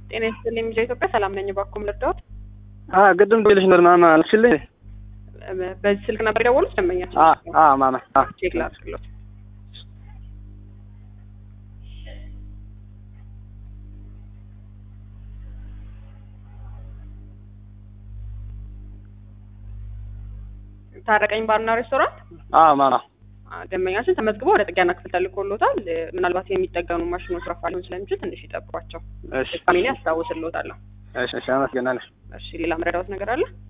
ጤና ይስጥልኝ ሚዲያ ኢትዮጵያ ሰላም ነኝ። እባክዎ ልርዳዎት? አ ቅድም ደውዬልሽ ነበር ማማ አልሽልኝ? በዚህ ስልክ ነበር የደወሉት ደንበኛችን? አ አ ማማ አ ቼክ ላድርግሎት። ታረቀኝ ባርና ሬስቶራንት አ ማማ አ፣ ደንበኛችን ተመዝግቦ ወደ ጥገና ክፍል ተልኮሎታል። ምናልባት የሚጠገኑ ማሽኖች ረፋ ሊሆን ስለሚችል ትንሽ ይጠብቋቸው። እሺ ድጋሜ እኔ አስታውስልዎታለሁ። እሺ እሺ አመሰግናለሁ። እሺ ሌላ መረዳዎት ነገር አለ?